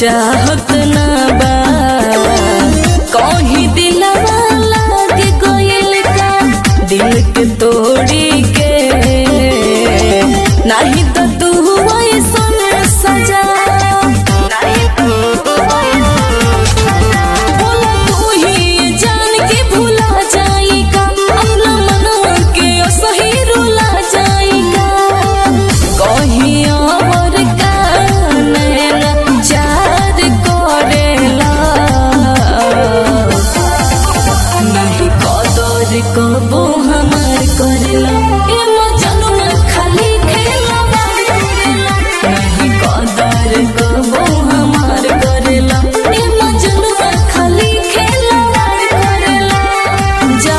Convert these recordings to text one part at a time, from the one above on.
चाहत ना बा कहीं दिलवा लाग गइल का दिल के तोड़ी के नहीं तो तू ऐसन सजा बोला तू ही जान के भुला जाएगा अपना मनवा के सही रुला जाएगा कहीं और का नैना चार करेला नहीं कदर कबो हमार करेला ए मजनुआ खाली खेला नहीं कदर कबो हमार करेला ए मजनुआ खाली खेला करेला जा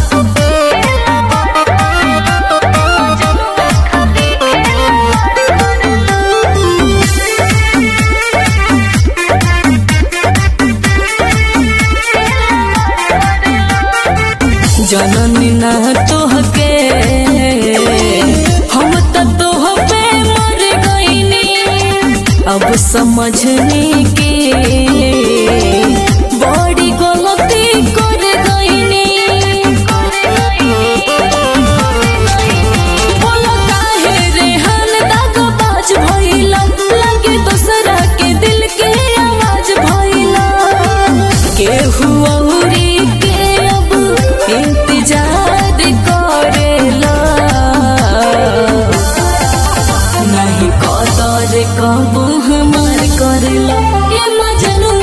जननी ना तोहके हम त तोह पे मर गईनी अब समझनी के बड़ी गलती कर गईनी बोला काहे रेहान दागबाज भइला लगे दोसरा के दिल के आवाज भइला केहू औरी के अब इंतजार करेला नहीं कदर कबू हमार करेला ये मजनू